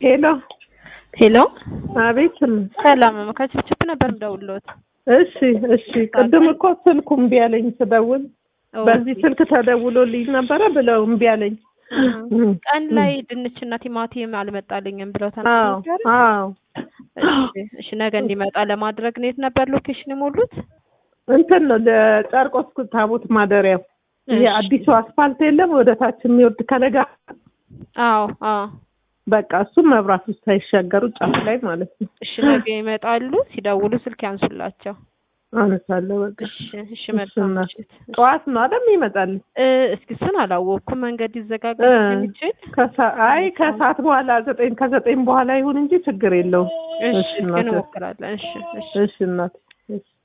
ሄሎ ሄሎ አቤት። ሰላም ከችፕችፕ ነበር የምደውልልዎት። እሺ እሺ። ቅድም እኮ ስልኩ እምቢ አለኝ ስደውል በዚህ ስልክ ተደውሎልኝ ነበረ ብለው እምቢ አለኝ። ቀን ላይ ድንችና ቲማቲም አልመጣልኝም ብለው አዎ ተናገሩ። አዎ። እሺ እሺ፣ ነገ እንዲመጣ ለማድረግ ነው። የት ነበር ሎኬሽን የሞሉት? እንትን ነው ለጨርቆስ ታቦት ማደሪያው ይሄ እሺ። አዲሱ አስፋልት የለም ወደ ታች የሚወርድ ከለጋ አዎ አዎ። በቃ እሱም መብራት ውስጥ ሳይሻገሩ ጫፍ ላይ ማለት ነው። እሺ፣ ነገ ይመጣሉ። ሲደውሉ ስልክ ያንሱላቸው። አነሳለሁ በቃ እሺ እሺ። መልካም እና ምሽት። ጠዋት ነው አይደል ይመጣል? እ እስኪ እሱን አላወቅኩም። መንገድ ይዘጋጋ እ የሚችል ከሰ- አይ ከሰዓት በኋላ ዘጠኝ ከዘጠኝ በኋላ ይሁን እንጂ ችግር የለውም። እሺ፣ እሺ እስኪ እናቴ። እንሞክራለን። እሺ እሺ። እሺ እናቴ እሺ